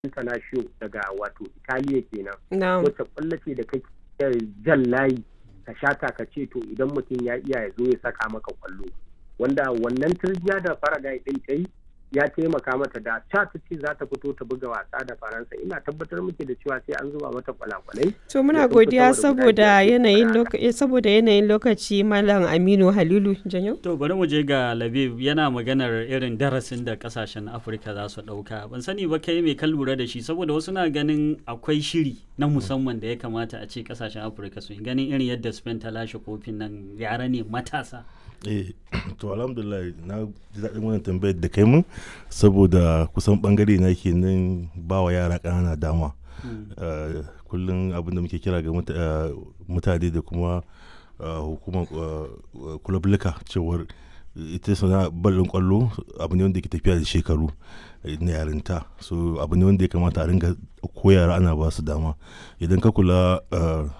International daga wato Italiya kenan. Na'am. Wacce ƙwallo ce da kake jan layi ka shata ka ce to idan mutum ya iya ya zo ya saka maka ƙwallo. Wanda wannan turjiya da Faragai ɗin ta yi ya taimaka mata da ta ta ce za ta fito ta buga wasa da Faransa ina tabbatar muke da cewa sai an zuba mata kwalakwalai. To muna Ya sun godiya fito da guda saboda biyar yanayin saboda lokaci saboda yanayin lokaci Malam Aminu Halilu Janyo. To bari mu je ga Labib yana maganar irin darasin da kasashen Afirka za su ɗauka. Ban sani ba kai mai kan lura da shi saboda wasu na ganin akwai shiri na musamman da ya kamata a ce kasashen Afirka su yi ganin irin yadda Spain ta lashe kofin nan yara ne matasa. eh to alhamdulillah na ji daɗin wannan tambayar da kai mun saboda kusan bangare na ke nan ba wa yara ƙanana dama Eh, kullum abin da muke kira ga muta- eh, mutane da kuma eh, hukumar kulablika cewar ita sana barin kwallo abu ne wanda ke tafiya da shekaru eh, na yarinta so abu ne wanda ya kamata a ringa ko yara ana ba su dama idan ka kula eh,